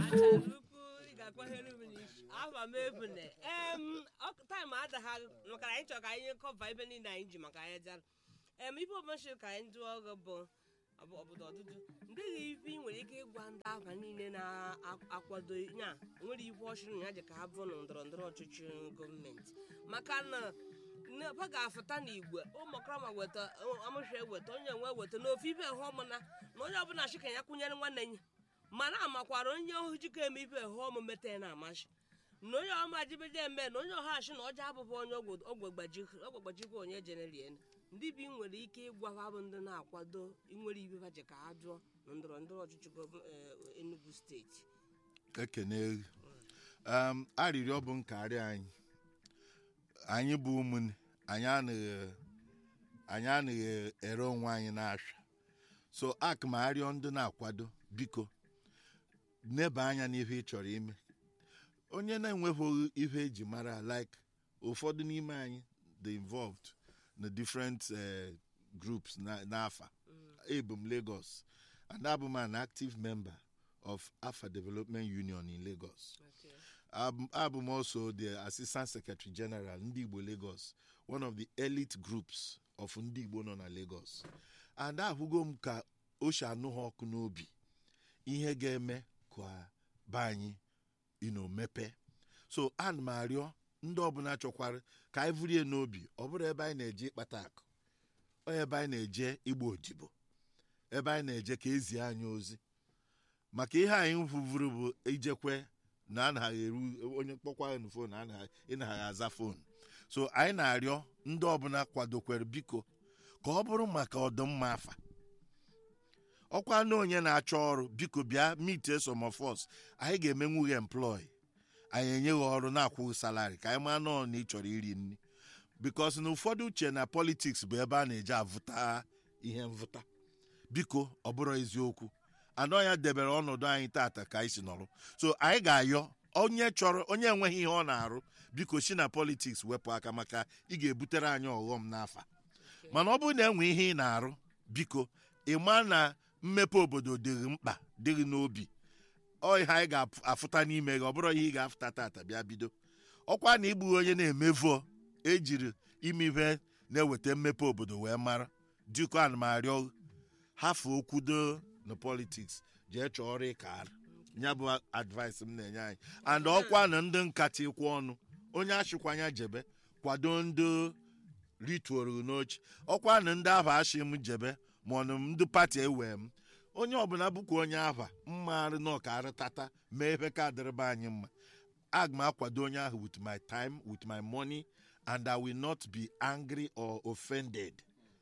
ukwu ị ga-akwahere m n'isi afa m ebune em taịm adagha maka na anyị chọrọ ka anyị kọva ebe niile anyị ji maka anyị dara em ife ọbụchi ka anyị dụọ ọgụ bụ ọbụ- obodo ọdụdụ ndị gị ife ị nwere ike ịgwa ndị afa niile na-akwado ya nwere ife ọchịrị ya ji ka ha bụ na ndọrọ ndọrọ ọchịchị gọọmenti maka na ha ga-afụta n'igwe ụmụkrama weta amụsha weta onye nwe weta n'ofe ibe hụ ọmụna na onye ọbụla chika ya kwụnyere nwanne ya mana amakwara onye ohu jikọ eme ibe hụ ọmụ meta ya na-amasị na onye ọma jibeje eme na onye ọha achị na ọjọọ abụbụ onye ogbegbajikwa onye jenerien ndị bi nwere ike ịgwa ha bụ ndị na-akwado inwere ibe ha ji ka ha jụọ na ndọrọ ndọrọ ọchịchị gọv- eh, Enugu steeti ekene um, arịrịọ bụ nkarị anyị anyị bụ ụmụnne anyị anaghị anyị anaghị ere onwe anyị n'asha so ak ma arịọ ndị na-akwado biko neba anya n'ife ị chọrọ ime onye na-enweghị ihe eji mara like ụfọdụ n'ime anyị dị involved na different uh, groups na- n'afa ebu m lagos and abụ m an active member of afa development union in lagos Okay. Abụ abụ m also the assistant secretary general ndị igbo lagos one of the elite groups of ndị igbo nọ na lagos and ahụgo m ka o si anụ ha ọkụ n'obi ihe ga-eme ka be anyị ino mepe so ana m arịọ ndị ọbụla chọkwara ka anyị vurie n'obi ọ bụrụ ebe anyị na-eje ịkpata akụ ọ ebe anyị na-eje igba odibo ebe anyị na-eje ka ezie anyị ozi maka ihe anyị vụvuru bụ ijekwe na anaghị eru onye kpọkwa enu fon anaghị ịnaghị aza fon so anyị na-arịọ ndị ọbụla kwadokwere biko ka ọ bụrụ maka ọdịmma afa ọkwa na onye na-achọ ọrụ biko bịa meet some of us anyị ga-emenwu gị employ anyị enye gị ọrụ na-akwụghị salari ka anyị maa nọọ na ị chọrọ iri nri bikos na ụfọdụ uche na politiks bụ ebe a na-eje avụta ihe mvụta biko ọ bụrụ eziokwu anọ ya debere ọnọdụ anyị tata ka anyị si nọrọ so anyị ga-ayọ onye chọrọ onye enweghị ihe ọ na-arụ biko si na politiks wepụ aka maka ị ga-ebutere anyị ọghọm n'afa mana ọ bụrụ na enwe ihe ị na-arụ biko ị ma na mmepe obodo dịghị mkpa dịghị n'obi ọ ihe anyị ga-afụta n'ime gị ọ bụrụ ihe ị ga-afụta tata bịa bido ọkwa na igbu onye na-emevuo ejiri ime ihe na-eweta mmepe obodo wee mara dịka ana m arịọ hafụ okwudo na politiks jee chọọ ọrụ ịkara ya bụ advice m na-enye anyị and ọkwa na ndị nkata ịkwụ ọnụ onye achịkwanya jebe kwado ndị rituoru n'oche ọkwa na ndị ahụ achị m jebe ma ọ na ndị pati ewe m onye ọbụla bụkwa onye ahụ mmarụ na ọkara tata mee ebe ka dịrịba anyị mma aga m akwado onye ahụ with my time with my money and i will not be angry or offended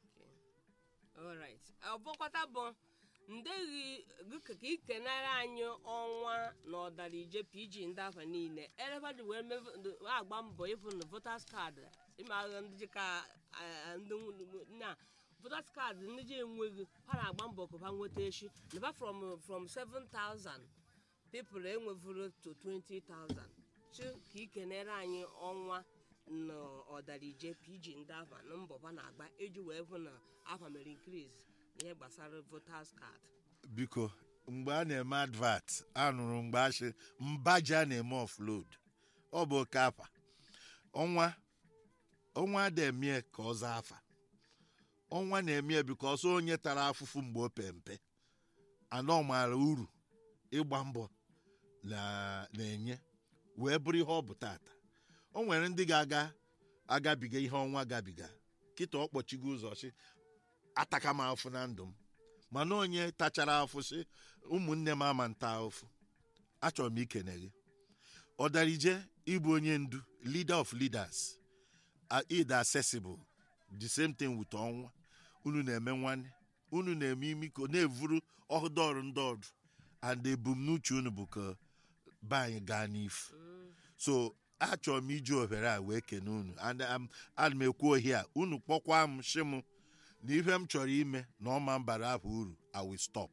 alright ọbọkwata bụ ndeghi gịka ka ikenere anyị ọnwa na ọdara ije pg ndị afa niile elebadị wee meve- ndị- wee agba mbọ ịfụ na votas kaadị ịma agha ndị ji ka ah, ndị nw- na votas kaadị ndị ji enweghị ha na-agba mbọ ka ha nweta echi naba from from 7000 people enwevuru to 20000 chi ka ikenere anyị ọnwa na ọdara ije pg ndị afa na mbọ ha na-agba eji wee hụ na afa mere increase ihe gbasara voters card biko mgbe a na-eme advert anụrụ mgbe achị mbaja na-eme offload ọ bụ oke afa ọnwa ọnwa ada-emie ka ọ zaa afa ọnwa na-emie biko ọsọ onye tara afụfụ mgbe o pe mpe anọ maara uru ịgba mbọ na- na-enye wee bụrụ ihe ọ bụ tata o nwere ndị ga-aga agabiga ihe ọnwa gabiga kịta ọ kpọchigo ụzọ chi ataka m afụ na ndụ m mana onye tachara afụ sị ụmụnne m ama nta afụ achọrọ m ikene gị ọdarije ịbụ onye ndu leader of leaders uh, id accessible the same thing with ọnwa unu na-eme nwanne unu na-eme imiko na-evuru ọdọọrụ ndị ọdụ and ebumnuche unu bụ ka be anyị gaa n'ifu so achọrọ m iji ohere a wee kene unu and am- ana m ekwu ohi a unu kpọkwa m shi m na ihe m chọrọ ime na ọma mbara ahụ uru i will stop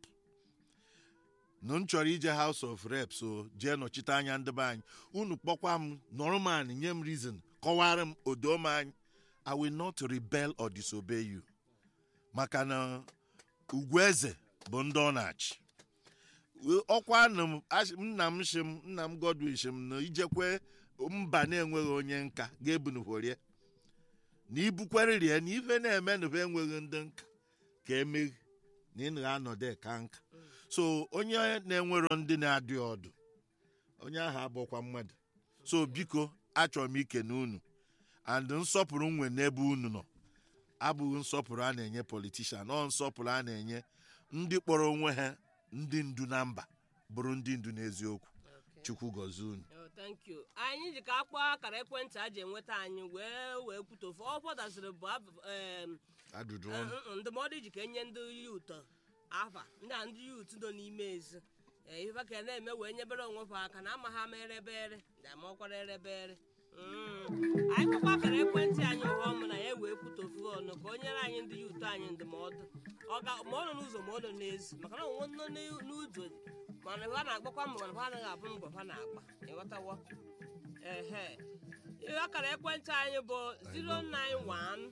na m chọrọ ije house of reps o jee nọchite anya ndị be anyị unu kpọkwa m normal nye m reason kọwara m odo m anyị i will not rebel or disobey you maka na ugwu eze bụ ndị ọ na-achị ọkwa nna m asị- nna m shi m nna m godwin shi m na ijekwe mba na-enweghị onye nka ga-ebunukworie na ibukwerịrie na ife na-eme na enweghị ndị nka ka emeghi na ị na-anọdụ ka nka so onye na-enwero ndị na-adị ọdụ onye ahụ abụkwa mmadụ so biko achọrọ m ike na unu and nsọpụrụ nwe n'ebe unu nọ abụghị nsọpụrụ a na-enye politishan ọ nsọpụrụ a na-enye ndị kpọrọ onwe ha ndị ndu na mba bụrụ ndị ndu n'eziokwu chukwu gọzie unu Oh, thank you. anyị ji ka akpọ akara ekwentị a ji enweta anyị wee wee kwutofu ọ fọdaziri bụ abụ- em, ajụjụ eh, ọnụ mm, ndụmọdụ ji ka enye ndị yut afa ndị a ndị yut nọ n'ime ezi Eh, ife ka na-eme wee nyebere onwe fa aka na ama ha ma erebere na amakwara erebere Mm. anyị kpọkwa akara ekwentị anyị ụha ọmụ na ya wee kwutofu ọnụ ka o nyere anyị ndị yut anyị ndụmọdụ Ọ ga- ma ọ nọ n'ụzọ ma ọ nọ n'ezi maka na onwe nọ n'u- n'ụzọ mana ha na-agbakwa mbọ mana ha anaghị abụ mbọ ha na-agba ịghọtawo ehe ihe akara ekwentị anyị bụ 091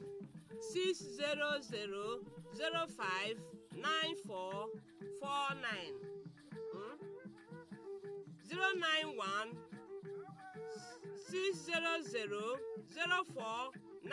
600 05 9449 Mm? 091 600 04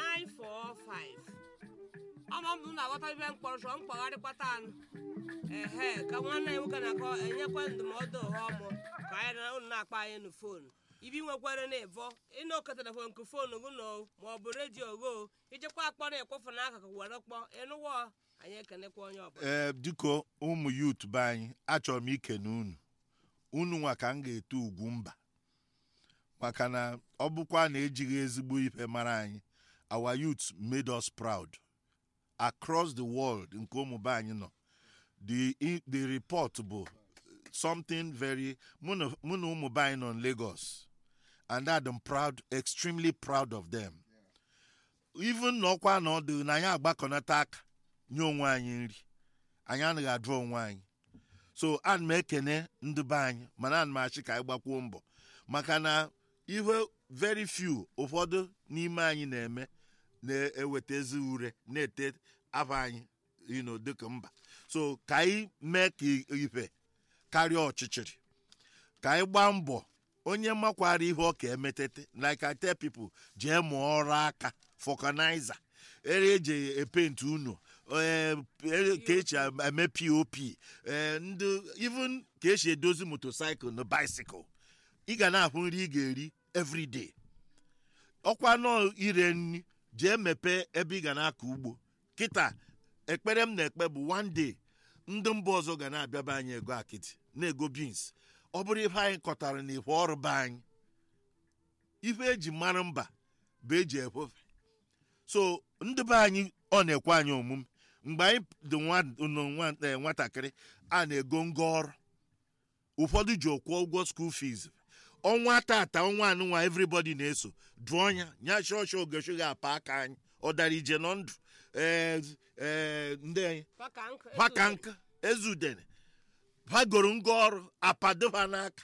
945 ọma m na-aghọta ibe mkpọrọ chọọ mkpagharịkwata anụ ehe ka nwanne ya nwoke na-akọ enyekwa ndụmọdụ ụha ọmụ ka anyị na unu na-akpa anyị na fonu ibi nwekwara na ịvọ ịna oke telefon nke fonu gị nọ ma ọ bụ redio go ijekwa akpọrọ ekwefu n'akụkụ were kpọ ịnụwọ anyị ekenekwa onye ọbụla ee dịka ụmụ yut be anyị achọrọ m ike na unu unu nwa ka m ga-ete ugwu mba maka na ọ bụkwa na ejighị ezigbo ife mara anyị our youth made us proud across the world nke ụmụ be anyị nọ the i- the report bụ something very mụ na mụ na ụmụ be anyị nọ in Lagos and I'm proud extremely proud of them even na ọkwa na ọdụ na anyị agbakọnata aka nye onwe anyị nri anyị anaghị ajụ onwe anyị so ana m ekene ndị be anyị mana ana m achị ka anyị gbakwuo mbọ maka na ihe very few ụfọdụ n'ime anyị na-eme na-eweta ezi ure na-ete afọ anyị you know, dịka mba so ka anyị mee ka ife karịa ọchịchịrị ka anyị gbaa mbọ onye makwara ihe ọ ka emetete like I tell people jee mụọ ọrụ aka fọkaniza ere eji epenti unu ee, ere ka echi eme pop ee, ndị even ka esi edozi motocycle na bicycle ị ga na-ahụ nri ị ga-eri everyday ọkwa nọ ire nri jee mepee ebe ị ga na-akọ ugbo kịta ekpere m na-ekpe bụ one day ndị mba ọzọ ga na-abịaba anyị ego akịtị na-ego beans ọ bụrụ ife anyị kọtara na ife ọrụ be anyị ife eji mara mba bụ eji ekwefe so ndị be anyị ọ na-ekwe anyị omume mgbe anyị dị nwa- nọ nwa- eh, nwatakịrị a na-ego ngo ọrụ ụfọdụ ji kwụọ ụgwọ school fees ọnwa tata ọnwa anụnwa everybody na-eso dụọ ya nya shọshọ ogechi ga-apa aka anyị ọ dara ije nọ ndụ ee ee ndị anyị Paka nkụ, paka ezu- nka ezudere ha goro ngwa ọrụ apadoba n'aka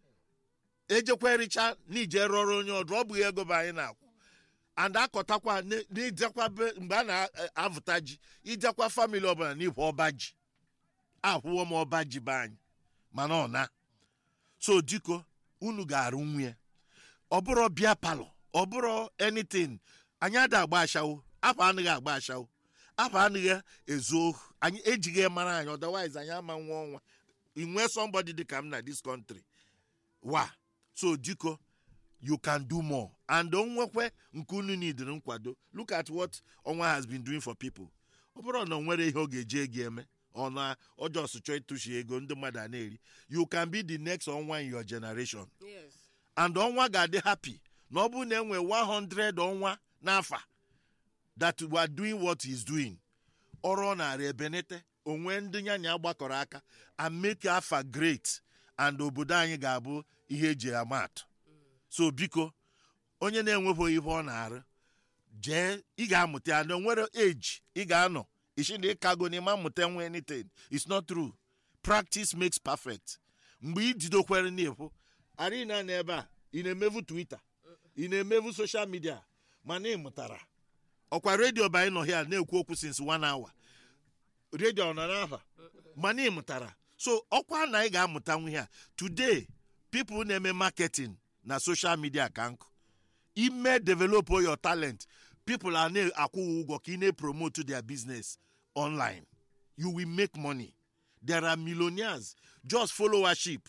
ejekwa ericha n'ije rọrọ onye ọdụ ọ bụghị ego bụ anyị na-akwụ and akọtakwa ne- n'idekwa be mgbe a na-avụta ji idekwa famili ọbụla n'ihu ọba ji akwụwo m ọba ji be anyị mana ọ na so diko unu ga-arụ nwunye ọ bụrụ bịa palọ ọ bụrụ anything anyị ada agba ashawo afọ anaghị agba ashawo afọ anaghị ezu ohu anyị ejighị mara anyị otherwise anyị ama nwa ọnwa inwe somebody dị ka m na this country wa so diko you can do more and onwekwe nke unu nidiri nkwado look at what ọnwa has been doing for people ọ bụrụ na o nwere ihe ọ ga-eji ego eme ọ na ọjọọ chọọ ịtụchi ego ndị mmadụ a na-eri you can be the next ọnwa in your generation Yes. and ọnwa ga-adị happy na ọ bụrụ na enwe 100 ọnwa n'afa that we are doing what he is doing ọrụ ọ na-arụ ebenete onwe ndị nyanya gbakọrọ aka and make afa great and obodo anyị ga-abụ ihe eji ama atụ so biko onye na-enweghị ihe ọ na-arụ jee ị ga-amụta ya na onwere age ị ga-anọ isi na ịkago na ịma mmụta nwe anything it's not true practice makes perfect mgbe ị jidokwere n'efu arịna na ebe a ị na-emevu twitter ị na-emevu social media mana ị mụtara ọkwa redio bụ anyị nọ here na-ekwu okwu since one hour redio ọ nọ n'afa mana ị mụtara so ọkwa na anyị ga-amụta nwe ha today people na-eme marketing na social media ka nkụ ime develop your talent people are na-akwụ ụgwọ ka ị na-promote their business online you will make money there are millionaires just followership